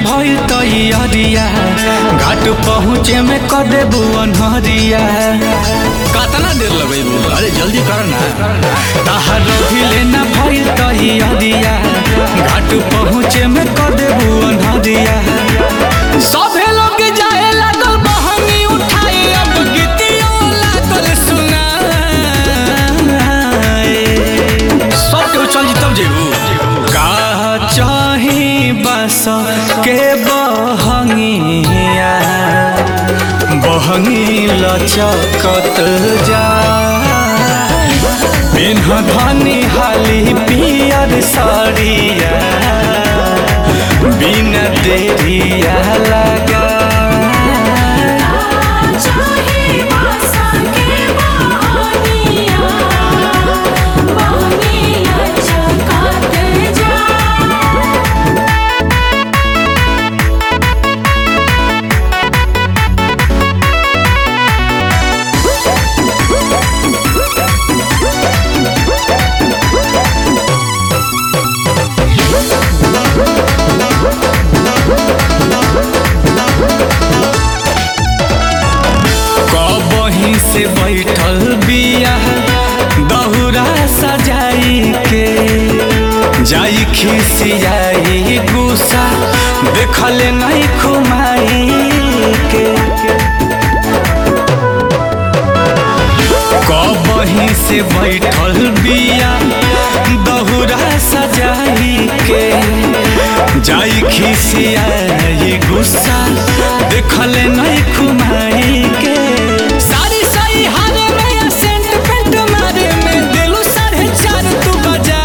भइल तैयारिया घाट पहुँचे में क देबू अनहरिया कतना देर लगेबू अरे जल्दी कर ना तहार भिले न भइल तैयारिया घाट पहुँचे में क देबू अनहरिया सभे लोग जाए लागल बहनी उठाए अब गीतियों लागल सुनाए सब केहू चल जी तब जेबू का चाही बस के बहंगिया बहंगी लचकत जा पिन्ह धनी हाली पियर साड़िया बिन देरिया लगा चाहे बासा के बहानिया बहनिया चकात जा कबही से बैठल बिया दहुरा सजाई के जाई खिसियाई गुस्सा देखल नहीं खुमाई के कबही से बैठल बिया दहुरा सजाई के जाई खिसियाई गुस्सा देखल नहीं खुमाई के सारी सही हारे में या सेंट पेंट मारे में दिलू साढ़े चार तू बजा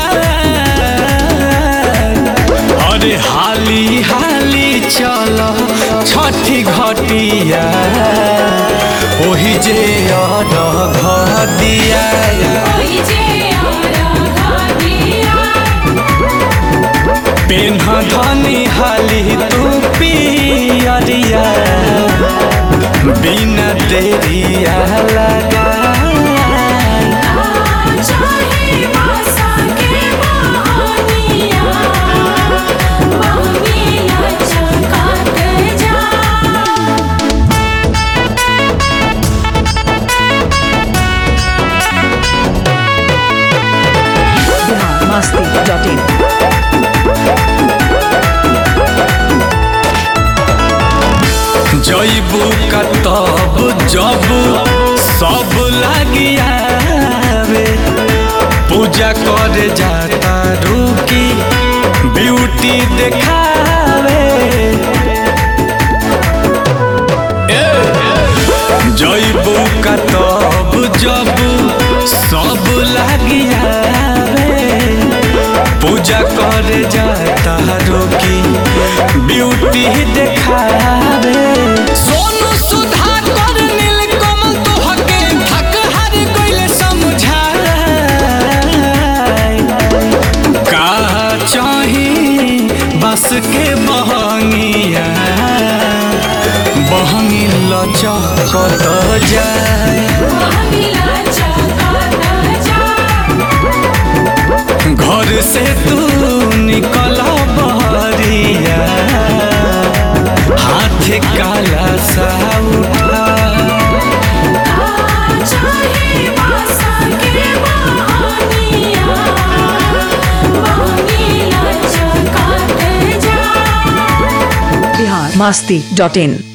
अरे हाली हाली चलो छठी घटिया ओही जे अर दिया ओई जे आरा घाटिया पेन्ह धनी हाली तू पियरिया बिना देरिया लगा चाहे बासा के बहानिया बहनिया चकात जा biharmasti.in जैबू कतब जब सब लगियावे पूजा करे जाता रुकी ब्यूटी देखावे जैबू कतब जब सब लगियावे पूजा करे जाता रोकी ब्यूटी देखावे सोनू सुधा कर नील कमल तो हके थक हर गइले समझाए का चाही बस के बहंगिया बहंगी लचकत जाए बहनिया चकात जा घर से तू निकल बहरिया हाथ काला सा उठा चाहे बासा के बहानिया बहनिया चकात जा biharmasti.in